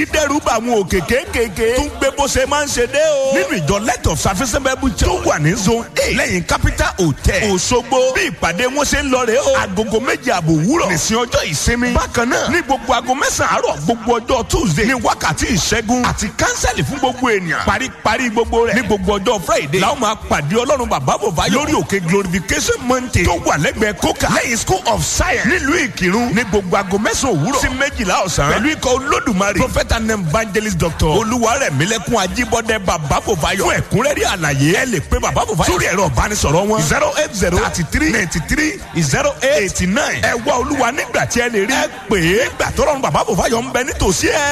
dídẹ́rù bá àwọn òkè kéékèèké tún gbé bó ṣe máa ń ṣe dé o. nínú ìjọ light of service bible church tó wà ní zone eight lẹ́yìn capital hotel Òṣogbo bí ìpàdé wọn ṣe ń lọ rè o. agogo méje àbò wúrọ̀ nìsín ọjọ́ ìsinmi. bákan náà ní gbogbo aago mẹ́sàn-án àárọ̀ gbogbo ọjọ́ tuesday ní wákàtí ìṣẹ́gun àti kánsẹ́lì fún gbogbo ènìyàn. paríparí gbogbo rẹ̀ ní gbogbo ọjọ́ friday làwọn máa pàdé ọlọ́run bàbá bòbá lórí òkè glorification mountain tó wà lẹ́gbẹ̀ẹ́ coca lẹ́yìn school of science nílùú ìkírun ní gbogbo aago mẹ́sàn-án òwúrọ̀ sí méjìlá ọ̀sán pẹ̀lú ikọ̀ olódùmarè prophet and evangelist doctor olúwarẹ̀mílẹ́kùn ajíbọ́dẹ bàbá bòbáyọ̀ fún ẹ̀kúnrẹ́rẹ́ àlàyé ẹ lè pe bàbá bòbáyọ̀ sórí ẹ̀rọ ìbánisọ̀rọ̀ wọn zero eight zero thirty three ninety three zero eight eighty nine ẹ wá olúwa nígbà tí ẹ lè rí ẹ pè é gbà tọ́lọ́run bàbá bòbáyọ̀ ń bẹ nítòsí ẹ.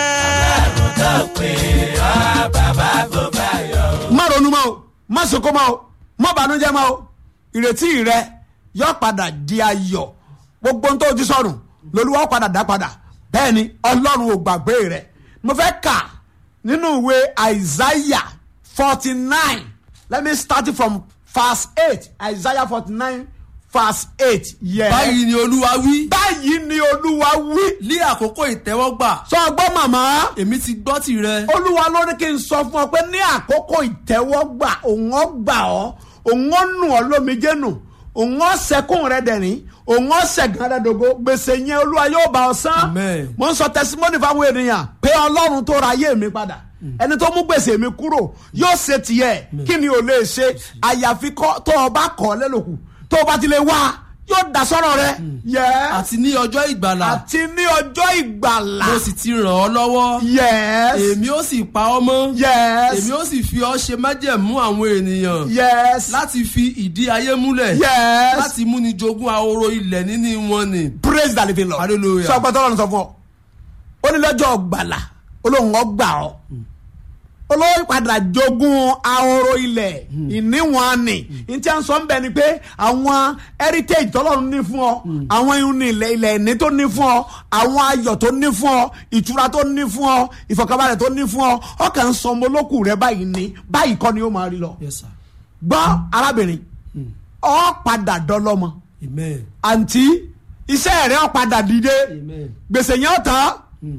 má ronú mọ́ o má sunkún mọ́ o má bànújẹ́ mọ́ o ìrètí rẹ yóò padà di ayọ̀ gbogbo ohun tó ti sọnù lolúwa ó padà dá padà bẹ́ẹ̀ ni ọlọ́run ò gbàgbé rẹ mo fẹ́ kà nínú ìwé isaiah forty nine let me start it from verse eight isaiah forty nine verse eight yes. báyìí ni olúwa wí báyìí ni olúwa wí. ní àkókò ìtẹ́wọ́gbà sọ gbọ́ màmá èmi ti gbọ́ tìrẹ olúwa ló ní kí n sọ fún ọ pé ní àkókò ìtẹ́wọ́gbà òun ó gbà ọ́ òun ó nù ọ́ lómijé nù òun ó sẹ́kùn rẹ dẹ̀rín òun ó sẹ̀gàn rẹ dògo gbèsè yẹn olúwa yóò bá ọ san Amen. mo ń sọ tẹsímọ́nì fáwọn ènìyàn pé ọlọ́run tó ra ayé mi padà ẹni tó mú gbèsè mi kúrò yóò ṣe tiẹ̀ kí ni ò lè ṣe àyàfi kọ́- tó o bá kọ́ lẹ́lòkù tó o bá ti lè wá yóò dá sọ́rọ̀ rẹ yẹ́ẹ́ àti ní ọjọ́ ìgbàlà àti ní ọjọ́ ìgbàlà mo sì ti ràn ọ́ lọ́wọ́ yes èmi ó sì pa ọ́ mọ́ yes èmi ó sì fi ọ́ ṣe májẹ̀mú àwọn ènìyàn yes láti fi ìdí ayé múlẹ̀ yes láti múni jogún ahoro ilẹ̀ níní wọn ni. praise the living lord Hallelujah. sọ pé tọ́lọ́run sọ fún ọ ó ní lọ́jọ́ gbàlà olóhùn ọgbà ọ olóhùn padà jogún ahoro ilẹ̀ ìníwọ̀n ni n tí a ń sọ ń bẹ ni pé àwọn heritage tọ́lọ́run ní fún ọ àwọn ihun ní ilẹ̀ ilẹ̀ ìní tó ní fún ọ àwọn ayọ̀ tó ní fún ọ ìtura tó ní fún ọ ìfọ̀kànbalẹ̀ tó ní fún ọ ọkàn ń sọ ọmọ olókù rẹ báyìí ní báyìí kọ́ ni ó máa rí lọ yes sir gbọ́ arábìnrin ọ padà dọ́lọ́mọ amen àǹtí iṣẹ́ rẹ̀ ó padà dìde amen gbèsè yẹn ó tán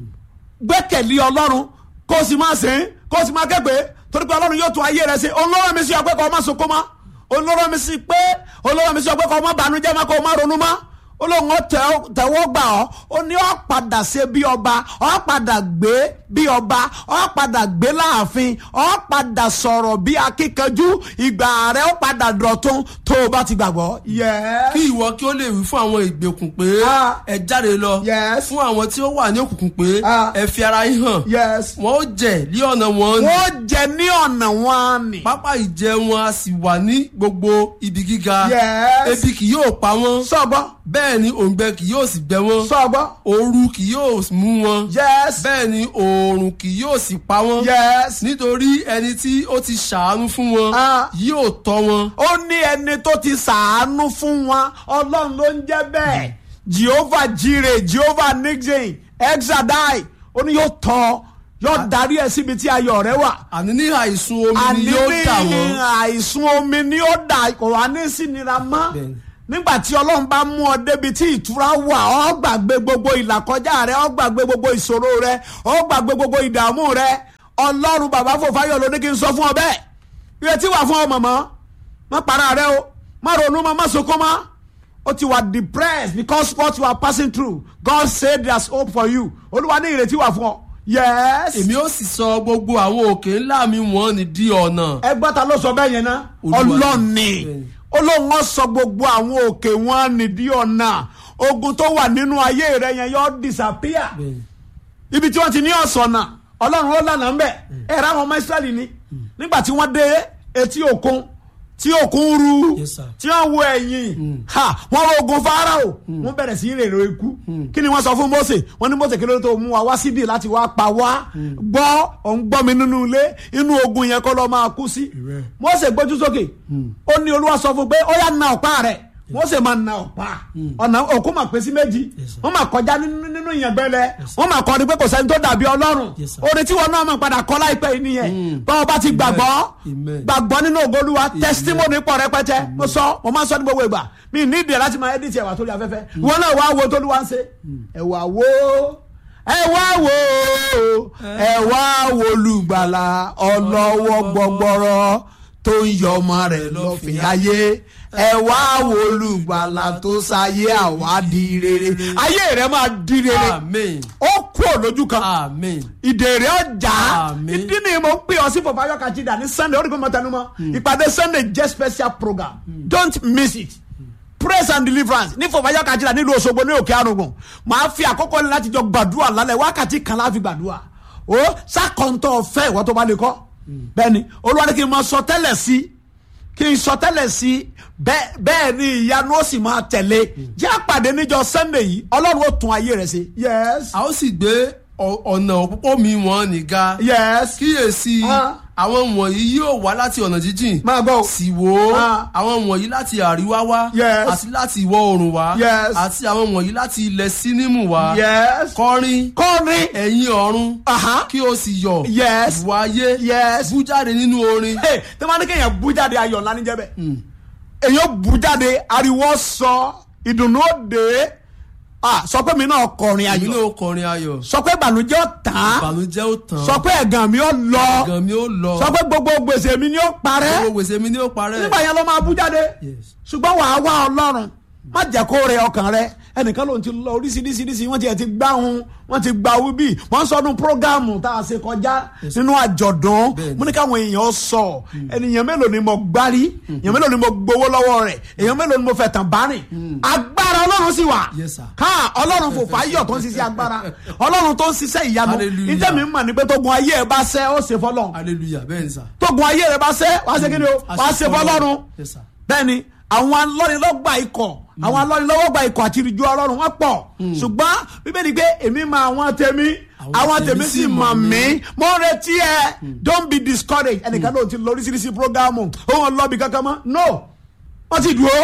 gbẹ́kẹ̀lé ọlọ́run kó o sì máa sìn kó o sì máa kẹ́gbẹ́ torí pé ọlọ́run yóò tún ayé rẹ̀ ṣe olóró mi sí ọpẹ́ kó o má sunkún mọ́ olóró mi sí pé olóró mi sí ọpẹ́ kó o má bànújẹ́ mọ́ kó o má ronú mọ́ olóhùn ó tẹ- tẹ̀wọ́ gbà ọ́ ó ní ọ́ padà ṣe bí ọba ọ́ padà gbé bí ọba ọ́ padà gbé láàfin ọ́ padà sọ̀rọ̀ bí akíkanjú ìgbà rẹ̀ ó padà dọ̀tun tó o bá ti gbàgbọ́. yẹ́ẹ́ kí ìwọ kí ó lè wí fún àwọn ìgbèkùn pé Ah. ẹ jáde lọ Yes. fún àwọn tí ó wà ní òkùnkùn pé Ah. ẹ fi ara yín hàn yes. wọn ó jẹ ní ọ̀nà wọn ni wọ́n jẹ ní ọ̀nà wọn ni. pápá ìjẹ wọn a sì wà ní gbogbo ibi gíga Yes. ebi kì yóò pa wọn sọ́gbọ́ bẹ́ẹ̀ ni òǹgbẹ kì yóò sì gbẹ wọn sọ́gbọ́ ooru kì yóò mú wọn yes bẹ́ẹ̀ ni oòrùn kì yóò sì pa wọn yes. nítorí ẹni tí ó ti ṣàánú fún wọn Ah. yóò tọ́ wọn ó ní ẹni tó ti sàánú fún wọn ọlọ́run ló ń jẹ́ bẹ́ẹ̀ jehovah jire jehovah nixon exadai ó ní yóò tọ́ yóò darí ẹ síbi tí ayọ̀ rẹ wà. àní ní àìsùn omi àní ni yóò dà ní wọ́n àìsùn omi ni ó dà kò wá ní sínira mọ́ Bẹ́ẹ̀ni. nígbà tí ọlọ́run bá mú ọ débi tí ìtura wà ọ gbàgbé gbogbo ìlàkọjá rẹ ọ gbàgbé gbogbo ìṣòro rẹ ọ gbàgbé gbogbo ìdààmú rẹ ọlọ́run bàbá fòfáyọ̀ ló ní kí n sọ fún ọ bẹ́ẹ̀ ìrètí wà fún ọ mọ̀mọ́ má para rẹ o má ronú mọ́ má sunkún mọ́ ó ti wà depressed because what you are passing through God said there's hope for you olúwa ní ìrètí wà fún ọ yes èmi ó sì sọ gbogbo àwọn òkè ńlá mi wọ́n ní di ọ̀nà ẹgbọ́n ta ló sọ bẹ́ẹ̀ yẹn ná Olúwa. ọlọ́ọ̀ni Bẹ́ẹ̀ni. olóhùn wọn sọ gbogbo àwọn òkè wọn nìdí ọ̀nà ogun tó wà nínú ayé rẹ yẹn yọ disappear Bẹ́ẹ̀ni. ibi tí wọ́n ti ní ọ̀sọ̀nà ọlọ́run ó lànà ń bẹ̀ ẹ̀ rà àwọn ọmọ israẹli ni nígbà tí wọ́n dé etí òkun tí òkun ru Yes, sir. tí wọ́n wo ẹ̀yìn ha wọ́n wo ogun farao wọ́n bẹ̀rẹ̀ sí rèrò ikú kí ni wọ́n sọ fún mose wọ́n ní mose kí ló tó mú wa wá síbi láti wá pa wá gbọ́ òun gbọ́ mi nínú ilé inú ogun yẹn kọ́ lọ́ọ́ máa kú sí mose gbójú sókè ó ní olúwa sọ fún pé ó yá na ọ̀pá rẹ̀ mose máa na ọ̀pá ọ̀nà òkú máa pín sí méjì sir. wọ́n máa kọjá nínú nínú ìyàngbẹ́lẹ̀ wọ́n máa kọrin pé kò sẹ́ni tó dàbí ọlọ́run Yes, sir. orin tí wọn náà máa padà kọ́ láìpẹ́ yìí nìyẹn báwo bá ti gbàgbọ́ Amen. gbàgbọ́ nínú ògolúwa testimony pọ̀ rẹpẹtẹ mo sọ mo máa ń sọ ní gbogbo ìgbà mi ní ìdí ẹ̀ láti máa edit ẹ̀wà tó lé afẹ́fẹ́ wọn náà wá wo tólúwa ń ṣe ẹ̀wà wo ẹ wá wò ó ẹ wá wò olùgbàlà ọlọ́wọ́ gbọgbọrọ tó ń yọ ọmọ rẹ̀ lọ́fìn ayé ẹ wá wò olùgbàlà tó sáyé àwádìí rere ayé rẹ̀ máa di rere amen ó kúrò lójú kan amen ìdèrè ọjà Àmín. ìdí ni mo ń pè ọ sí fọfáyọ kàjídà ní sunday ó rí pé mo tẹnu mọ́ ìpàdé sunday jẹ́ special program don't miss it praise and deliverance ní fọfáyọ kàjídà nílùú Òṣogbo ní òkè àrùngùn màá fi àkókò ní láti jọ gbàdúrà lálẹ́ wákàtí kan láfi gbàdúrà ó sàkóńtọ̀ ọ̀fẹ́ ìwọ tó bá lè kọ́ bẹ́ẹ̀ni olúwa ní kí n máa sọ tẹ́lẹ̀ sí kí n sọ tẹ́lẹ̀ sí bẹ́ẹ̀ bẹ́ẹ̀ ni ìyanu ó sì máa tẹ̀lé jẹ́ àpàdé níjọ sunday yìí ọlọ́run ó tún ayé rẹ̀ ṣe yes a ó sì gbé ọ- ọ̀nà òpópó mi wọ́n nìga yes kíyèsí Ah. àwọn wọ̀nyí yóò wá láti ọ̀nà jíjìn máa gbọ́ o. sì wò ó Ah. àwọn wọ̀nyí láti àríwá wá Yes. àti láti ìwọ̀ oòrùn wá Yes. àti àwọn wọ̀nyí láti ilẹ̀ sínímù wá yes kọrin kọrin ẹ̀yin ọ̀run Aha. kí o sì yọ̀ Yes. ìwà ayé yes bú jáde nínú orin hey tí wọ́n ní kéèyàn bú jáde ayọ̀ ńlá níjẹ́ bẹ́ẹ̀ èèyàn bú jáde ariwo sọ ìdùnnú òde ah sọ pé mi náà kọrin èmi ayọ̀ náà kọrin ayọ̀ sọ pé ìbànújẹ́ ó tán ìbànújẹ́ ó tán sọ pé ẹ̀gàn mi ó lọ ẹ̀gàn mi ó lọ sọ pé gbogbo gbèsè mi ni ó parẹ́ gbogbo gbèsè mi ni ó parẹ́ nígbà yẹn ló máa bú jáde Yes. ṣùgbọ́n wàá wá ọlọ́run má jẹ́ kó rẹ ọkàn rẹ ẹnìkan ló ń ti lọ oríṣiríṣiríṣi wọ́n ti ẹ̀ ti gbá hun wọ́n ti gba wíbí wọ́n sọdún prógámù tá a ṣe kọjá nínú àjọ̀dún Bẹ́ẹ̀ni. mo ní káwọn èèyàn sọ ènìyàn mélòó ni mo gbárí èèyàn mélòó ni mo gbowó lọ́wọ́ rẹ̀ èèyàn mélòó ni mo fẹ̀ tàn bá rìn agbára ọlọ́run sì wà Yes, sir. ká ọlọ́run fò fáyọ̀ tó ń ṣiṣẹ́ agbára ọlọ́run tó ń ṣiṣẹ́ ìyanu Hallelujah. níjẹ́ mi mọ̀ ní pé tógun ayé ẹ bá ṣẹ́ ó ṣe fọlọ́run hallelujah bẹ́ẹ̀ ni sà. tógun ayé rẹ bá ṣẹ́ wàá ṣe kí ni o wàá ṣe fọlọ́run Yes, sir. bẹ́ẹ̀ni àwọn alọ́nilọ́gba ikọ̀ àwọn alọ́nilọ́wọ́gba ikọ̀ àti ìrìjú ọlọ́run wọ́n pọ̀ ṣùgbọ́n bíbélì pé èmi mọ àwọn tèmi Àwọn àwọn tèmi tèmi sì sì mọ̀ mọ̀ mí. mí mo ń retí ẹ don't be discouraged ẹnìkan ló ti lọ oríṣiríṣi programu òun lọ́ọ̀bì kankan mọ́ no wọ́n ti dúró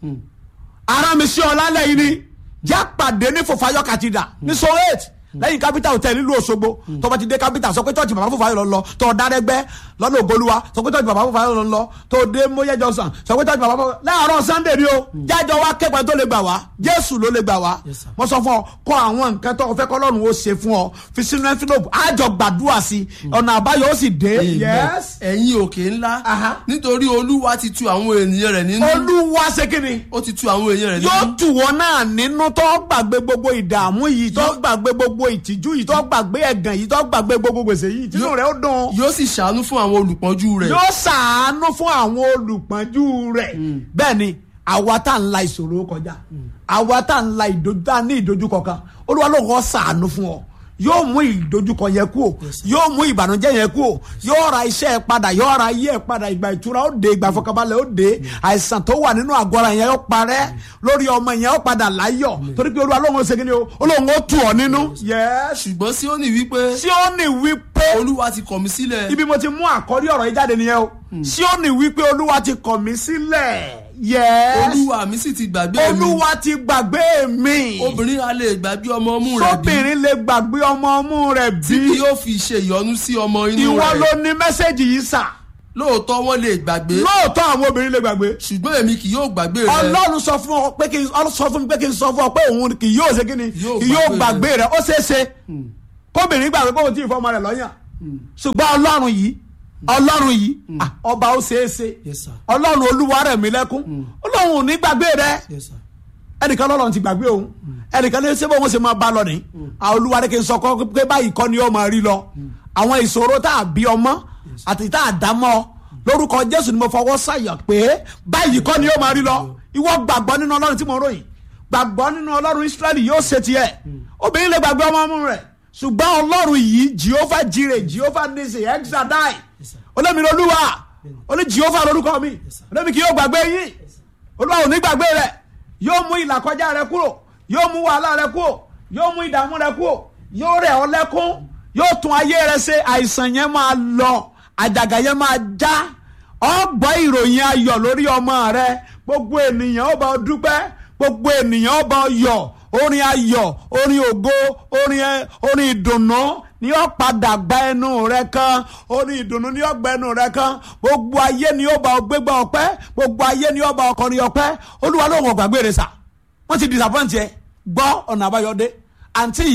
ara mi sí ọ lálẹ́ yìí ni jẹ́ pàdé ní fòfayọ́ kàtìdà ní so eight lẹ́yìn capital hotel nílùú Òṣogbo tó bá ti dé capital sọ pé tọ́jú bàbá fòfayọ́ lọ lọ tó dárẹ́gbẹ́ lọ́nà ògbólúwa sọ pé tọ́jú bàbá fòfayọ́ lọ lọ tó dé mọ́yẹ́ johnson sọ pé tọ́jú bàbá fòfayọ́ láàárọ̀ sunday ni o jájọ wa kẹ́kọ̀ọ́ tó lè gbà wá jésù ló lè gbà wá Yes, sir. mo sọ fún ọ kọ àwọn nǹkan tó o fẹ́ kọ́lọ́run ó ṣe fún ọ fi sínú envelope àjọ gbàdúrà sí ọ̀nà àbáyọ ó sì dé Amen. yes ẹ̀yin òkè ńlá Aha. nítorí olúwa ti tu àwọn ènìyàn rẹ̀ nínú olúwa ṣe kí ni ó ti tu àwọn èèyàn rẹ̀ yóò nínú tù wọ́n náà nínú tó gbàgbé gbogbo ìdààmú yìí tó gbàgbé gbogbo ìtìjú yìí tó gbàgbé ẹ̀gàn yìí tó gbàgbé gbogbo gbèsè yìí tínú Yóò- rẹ̀ ó dùn yóò sì ṣàánú fún àwọn olùpọ́njú rẹ̀ yóò ṣàánú fún àwọn olùpọ́njú rẹ̀ bẹ́ẹ̀ ni àwa tá à ń la ìṣòro kọjá àwa tá à ń la ìdojú tá à ní ìdojúkọ kan olúwa ló kọ́ ṣàánú fún ọ yóò mú ìdojúkọ yẹn kú o yóò mú ìbànújẹ́ yẹn kú o yóò ra iṣẹ́ ẹ padà yóò ra ayé ẹ padà ìgbà ìtura ó dé ìgbà ìfọkànbalẹ̀ ó dé àìsàn tó wà nínú àgọ́ ara yẹn ó parẹ́ lórí ọmọ yẹn ó padà láyọ̀ torí pé olúwa lóhùn ó ṣe kí ni o olóhùn ó tù ọ nínú. yẹ́s ṣùgbọ́n Síónì wípé Síónì wípé olúwa ti kọ̀ mí sílẹ̀ ibi mo ti mú àkọ́rí ọ̀rọ̀ yìí jáde nìyẹn o Síónì wípé olúwa ti kọ̀ mí sílẹ̀ yẹ́s olúwa mi sì ti gbàgbé mi olúwa ti gbàgbé mi obìnrin a lè gbàgbé ọmọ ọmú rẹ̀ bí sóbìnrin lè gbàgbé ọmọ ọmú rẹ̀ tí bí kì yóò fi ṣe ìyọnu sí ọmọ inú ìwọ rẹ̀ ló ní mẹ́sẹ̀gì yìí sà lóòótọ́ wọ́n lè gbàgbé lóòótọ́ àwọn obìnrin lè gbàgbé ṣùgbọ́n èmi kì yóò gbàgbé rẹ̀ ọlọ́run sọ fún ọ pé kí n ọlọ́run sọ fún mi pé kí n sọ fún ọ pé òun kì yóò ṣe kí ni Yóò kì yóò gbàgbé gbàgbé rẹ ó ṣeé ṣe kóbìnrin gbàgbé pé òun ti fọmọ rẹ lọ́yàn ṣùgbọ́n ọlọ́run yìí ọlọ́run yìí ah, ọba ó ṣeé ṣe Yes, sir. ọlọ́run olúwa rẹ̀ mí lẹ́kún ọlọ́run ò ní gbàgbé rẹ Yes, sir. ẹnìkan lọ́lọ́run ti gbàgbé òun ẹnìkan ní sẹ́bọ̀ wọn ṣe máa bá lọ ní àwọn olúwa rẹ̀ kì í sọ kọ́ pé báyìí kọ́ ni ó máa rí lọ àwọn ìṣòro tá a bí ọmọ àti tá a dá mọ́ lórúkọ jésù ni mo fọwọ́ sàyà pé báyìí kọ́ ni ó máa rí lọ ìwọ gbàgbọ́ nínú ọlọ́run tí mo ròyìn gbàgbọ́ nínú ọlọ́run israẹli yóò ṣe tiẹ̀ obìnrin lè gbàgbé ọmọ ọmọ rẹ̀ ṣùgbọ́n ọlọ́run yìí jehovah jireh jehovah nisi exadai olómi olúwa oní jehovah lórúkọ mi olómi kì yóò gbàgbé yín olúwa ò ní gbàgbé rẹ yóò mú ìlàkọjá rẹ kúrò yóò mú wàhálà rẹ kúrò yóò mú ìdààmú rẹ kúrò yóò rẹ̀ ọ́ lẹ́kún yóò tún ayé rẹ ṣe àìsàn yẹn máa lọ àjàgà yẹn máa já ọ gbọ́ ìròyìn ayọ̀ lórí ọmọ rẹ gbogbo ènìyàn ó bá ọ dúpẹ́ gbogbo ènìyàn ó bá ọ yọ̀ orin ayọ̀ orin ògo orin ẹ- orin ìdùnnú ni ó padà gba ẹnu rẹ kan orin ìdùnnú ni ó gba ẹnu rẹ kan gbogbo ayé ni ó bá ọ gbégbá ọpẹ́ gbogbo ayé ni ó bá ọ kọrin ọpẹ́ olúwa ló ń wọ gbàgbé rẹ sà wọ́n ti disappoint yẹ gbọ́ ọ̀nà àbáyọdé àǹtí yìí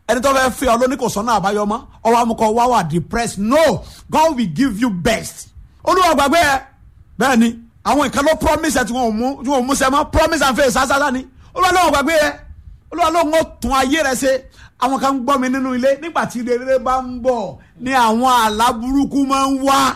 ẹni tó fẹ́ fẹ́ ọ lóní kò sọ́nà àbáyọ mọ́ ọwọ́ amúkọ wá wà depressed no God will give you best olúwa gbàgbé ẹ bẹ́ẹ̀ ni àwọn nǹkan ló promise ẹ tí wọn ò mú tí wọn ò mú sẹ mọ́ promise and faith sásásá ni olúwa lóun gbàgbé ẹ olúwa lóun ó tún ayé rẹ ṣe àwọn kan ń gbọ́ mi nínú ilé nígbà tí rere bá ń bọ̀ ni àwọn àlá burúkú máa ń wá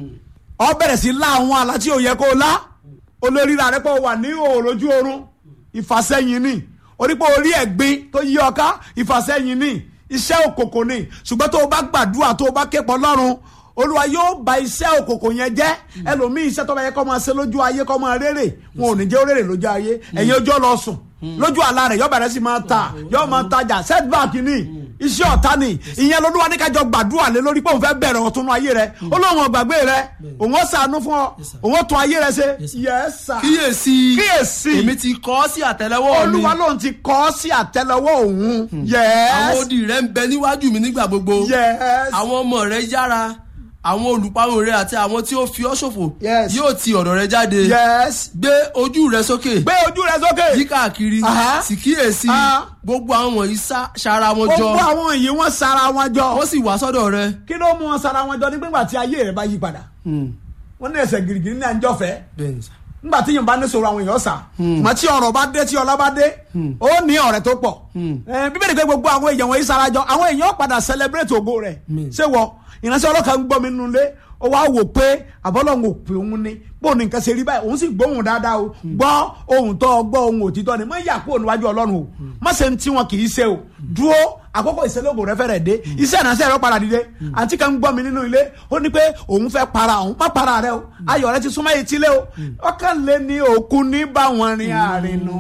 ọ bẹ̀rẹ̀ sí lá àwọn àlá tí ò yẹ kó lá olórí rà rẹ pé ó wà ní òòlójú oorun ìfàsẹ́yìn ni onípò orí ẹ̀gbin tó yí ọ ká ìfàsẹ́yìn ni iṣẹ́ òkòkò ni ṣùgbọ́n tó o bá gbàdúrà tó o bá képọ̀ lọ́rùn olúwa yóò ba iṣẹ́ òkòkò yẹn jẹ́ ẹlòmíì iṣẹ́ tó bá yẹ kó máa ṣe lójú ayé kó máa rere wọn ò ní jẹ́ ó rere lójú ayé ẹ̀yin ojú ọ lọ sùn lójú àlá rẹ̀ yóò bẹ̀rẹ̀ sí máa ta yóò máa tajà setback ni iṣẹ́ ọ̀tá ni ìyẹn lolúwa ní kájọ gbàdúrà lé lórí pé òun fẹ́ bẹ̀rẹ̀ ọ̀tún nú ayé rẹ̀ olóhùn ọ̀gbàgbé rẹ̀ òun ó ṣàánú fún ọ òun ó tún ayé rẹ̀ ṣe yes sir kíyèsí kíyèsí èmi ti kọ́ ọ́ sí àtẹ́lẹwọ́ mi olúwa lòun ti kọ́ sí àtẹ́lẹwọ́ òun àwọn yes odi rẹ̀ ń bẹ níwájú mi nígbà gbogbo yes àwọn ọmọ rẹ̀ yára àwọn olùparun rẹ̀ àti àwọn tí ó fi ọ́ ṣòfò Yes. yóò ti ọ̀dọ̀ rẹ̀ jáde yes gbé ojú rẹ̀ sókè gbé ojú rẹ sókè yí káàkiri Aha. sì kíyèsí Ah. gbogbo àwọn wọ̀nyí sá- ṣara wọn jọ gbogbo àwọn yìí wọ́n sara wọn jọ wọ́n sì wá sọ́dọ̀ rẹ̀ kí ló mú wọn sara wọn jọ nígbà tí ayé rẹ bá yí padà wọ́n ní ẹsẹ̀ gírígírí ní àjọfẹ́ bẹ́ẹ̀ ni sà. nígbà tí yorùbá ní sọ̀rọ̀ àwọn èèyàn sà mà tí ọ̀rọ̀ bá dé tí ọlá bá dé ó ní ọ̀rẹ́ tó pọ̀ Eh, bíbélì pé gbogbo àwọn èèyàn wọ̀nyí sarajọ àwọn èèyàn padà celebrate ògo rẹ̀ ṣé wọ ìránṣẹ́ ọlọ́kà ń gbọ́ mi nínú ilé ó wá wò pé àbọ́lọ́hún ò pé òun ni bó ní nǹkan ṣe rí báyìí òun sì gbóhùn dáadáa o gbọ́ ohun tó gbọ́ ohun òtítọ́ ni má yà kúrò níwájú ọlọ́run o má ṣe ń tí wọn kì í ṣe o dúró àkókò ìṣẹ́lógún rẹ fẹ́rẹ̀ dé iṣẹ́ ìránṣẹ́ rẹ padà dìde àǹtí kan ń gbọ́ mi nínú ilé ó ní pé òun fẹ́ para òun má para rẹ o ayọ̀ rẹ ti súnmọ́ etí lé o ọkàn lé ní òkun ní báwọn rin àrìnù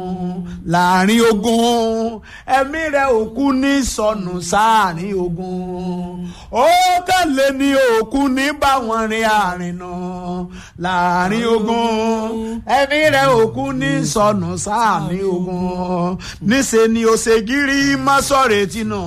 láàrin ogun ẹ̀mí rẹ òkun ní sọnù sáàrin ogun ọkàn lé ní òkun ní báwọn rin àrìnù láàrin ogun ẹ̀mí rẹ òkun ní sọnù sáàrin ogun níṣẹ́ ni ó ṣe gírí má sọ̀rọ̀ tinú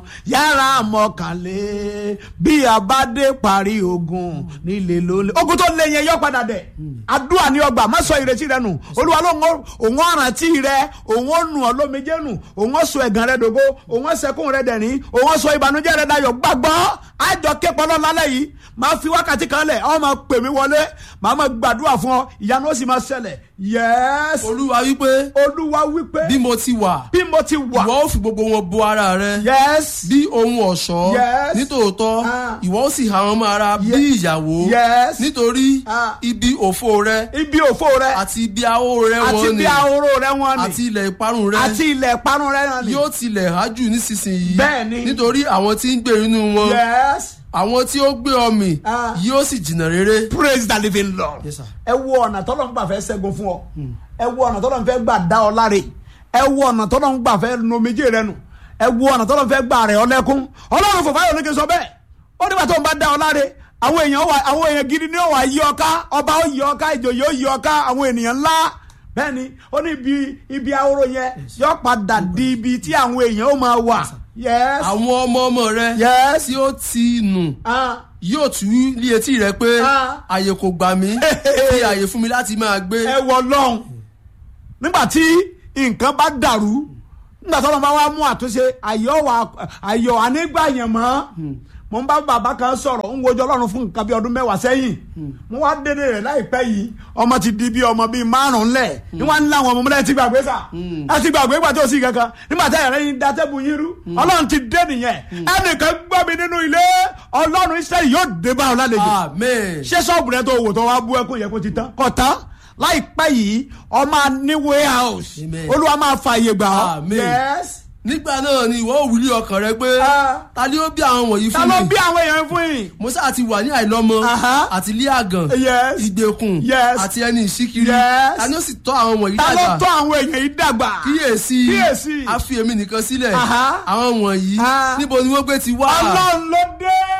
yàrá mọ̀kànlé bí a bá dé parí ogun nílé lólè. ogun tó lé yẹn yọ padà dẹ̀ àdúrà ní ọgbà má sọ ìrètí rẹ nù olúwa ló ń òun ọ̀rántí rẹ òun ó nù ọ́ lómijé nù òun ó sọ ẹ̀gàn rẹ dògo òun ó sẹkún rẹ dẹ̀rín òun ó sọ ìbànújẹ́ rẹ dayọ̀ gbàgbọ́ àjọ képọ̀ náà lálẹ́ yìí máa fi wákàtí kan lẹ̀ ọ́ máa pè mí wọlé màá máa gbàdúrà fún ọ ìyanu ó sì máa ṣẹlẹ̀ yẹ́s olúwa wípé olúwa wípé bí mo ti wà bí mo ti wà ìwọ ó fi gbogbo wọn bo ara rẹ yẹ́s bí ohun ọ̀ṣọ́ Yes. nítòótọ́ Ah. ìwọ ó sì há wọn mọ́ ara bí Ye- ìyàwó Yes. nítorí Ah. ibi òfo rẹ ibi òfo rẹ àti ibi ahó rẹ àti wọ́n bí ni ahoro rẹ wọn ni àti ilẹ̀ ìparun rẹ àti ilẹ̀ ìparun rẹ náà ni yóò tilẹ̀ hájù nísinsìnyí Bẹ́ẹ̀ni. nítorí àwọn tí ń gbé inú wọn yes àwọn tí ó gbé ọmì Ah. yóò sì jìnnà rere. praise the living lord Yes, sir. ẹ wo ọ̀nà tọ́lọ́ ń gbà fẹ́ ṣẹ́gun fún ọ ẹ wo ọ̀nà tọ́lọ́ ń fẹ́ gbà dá ọ láre ẹ wo ọ̀nà tọ́lọ́ ń gbà fẹ́ nomijé rẹ nù ẹ wo ọ̀nà tọ́lọ́ ń fẹ́ gbà rẹ̀ ọ lẹ́kún ọlọ́run fòfá yóò ní kí n sọ bẹ́ẹ̀ ó nígbà tó ń bá dá ọ láre àwọn èèyàn wà àwọn èèyàn gidi ni ó wà yí ọ ká ọba ó yí ọ ká ìjòyè ó yí ọ ká àwọn ènìyàn ńlá bẹ́ẹ̀ni ó ní ibi ibi ahoro yẹn yọ padà di ibi tí àwọn èèyàn ó máa wà yes àwọn ọmọ ọmọ rẹ yes tí ó ti nù ah yóò tú ní etí rẹ pé Ah. àyè kò gbà mí fi àyè fún mi láti máa gbé. ẹ wọ lọ́hùn nígbà tí nǹkan bá dàrú nígbà tó lọ́n bá wá mú àtúnṣe ayọ̀ wà ayọ̀ ànígbà yẹn mọ́ mo ń bá bàbá kan sọ̀rọ̀ ń wojú ọlọ́run fún nǹkan bí ọdún mẹ́wàá sẹ́yìn mo wá dédé rẹ̀ láìpẹ́ yìí ọmọ ti di bí ọmọ bíi márùn-ún lẹ̀ ní wọ́n ń láwọn ọmọ mọ́lẹ́ ti gbàgbé sà ẹ ti gbàgbé gbà tó sì kankan nígbà tí ẹ̀rẹ́ yín da tẹ́bù yín rú ọlọ́run ti dé nìyẹn ẹnìkan gbọ́ mi nínú ilé ọlọ́run Ísírẹ́lì yóò dé bá ọ lálejò amen. ṣé ṣọ́ọ̀bù rẹ tó wò tó wá bú ẹkún yẹ kó ti tán kò tán láìpẹ́ yìí ọmọ ní warehouse Amen. olúwa máa fa àyè gbà ọ́ Amen. yes nígbà náà ni ìwọ òwúlé ọkàn rẹ pé Ah. ta ni ó bí àwọn wọ̀nyí ta fún ló mi bí àwọn èèyàn fún yìí mo sáà ti wà ní àìlọ́mọ Aha. àti ilé àgàn Yes. ìgbèkùn Yes. àti ẹni ìṣíkiri Yes. ta ni ó sì tọ́ àwọn wọ̀nyí ta ló dàgbà tọ́ àwọn èèyàn yìí dàgbà kíyèsí Kíyèsí. a fi èmi nìkan sílẹ̀ Aha. àwọn wọ̀nyí Ah. níbo ni wọ́n gbé ti wá ọlọ́run ló dé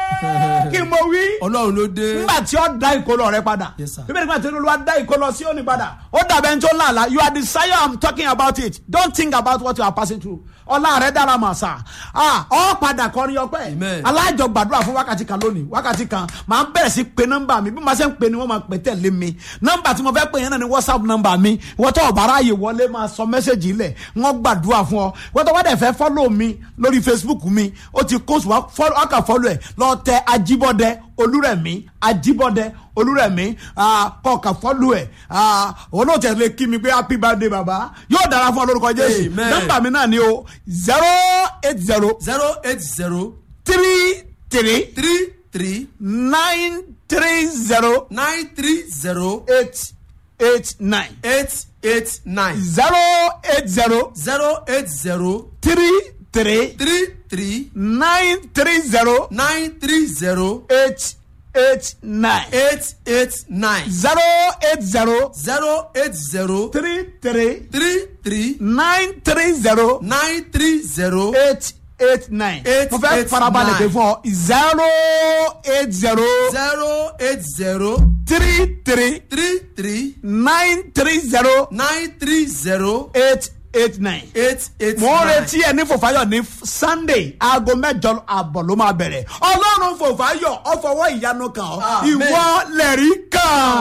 kí mo wí ọlọ́run ló dé. nígbà tí ó da ìkólọ rẹ padà Yes, sir. bíbélì nígbà tí olúwa da ìkólọ sí òní padà ó dàbẹ̀ ní tó làlá you are the sire i'm talking about it don't think about what you are passing through ọlá rẹ dára mà sá ọ padà kọrin ọpẹ́ Amen. alájọ gbàdúrà fún wákàtí kan lónìí wákàtí kan màá bẹ̀rẹ̀ sí pe nọ́mbà mi bí màá ṣe ń pe ni wọ́n máa pè tẹ̀lé mi nọ́mbà tí mo fẹ́ pè yẹn náà ni whatsapp nọ́mbà mi wọ́n tó ọ̀bára ààyè wọlé máa sọ mẹ́sẹ̀gì ilẹ̀ wọ́n gbàdúrà fún ọ wọ́n tó wọ́n dẹ̀ fẹ́ fọ́lọ̀ mi lórí facebook mi ó ti kó sùn wá kà fọ́lọ̀ ẹ̀ lọ tẹ ajíbọ́dẹ olúrẹ̀mí ajíbọ́dẹ olúrẹ̀mí kọ̀ọ̀kan fọ́lọ̀ ẹ̀ olóòtú lè kí mi pé happy birthday baba yóò dára fún ọ lórúkọ jésù Amen. nọ́mbà mi náà ni o zero eight zero zero eight zero three three three three nine three zero nine three zero eight eight nine eight eight nine zero eight zero zero eight zero three three three three nine three zero nine three zero eight eight nine eight eight nine zero eight zero zero eight zero three three three three nine three zero nine three zero eight eight nine. Eight, mo fẹ́ eight, farabalẹ̀ nine. pé fún ọ zero eight zero zero eight zero three three three three nine three zero nine three zero eight eight nine. eight eight mo ń nine. retí ẹ ní fòfáyọ ní sunday aago mẹjọ àbọ̀ ló máa bẹ̀rẹ̀ ọlọ́run fòfáyọ ọfọwọ́ ìyanu kan ọ Amen. ìwọ lẹ̀rí kan.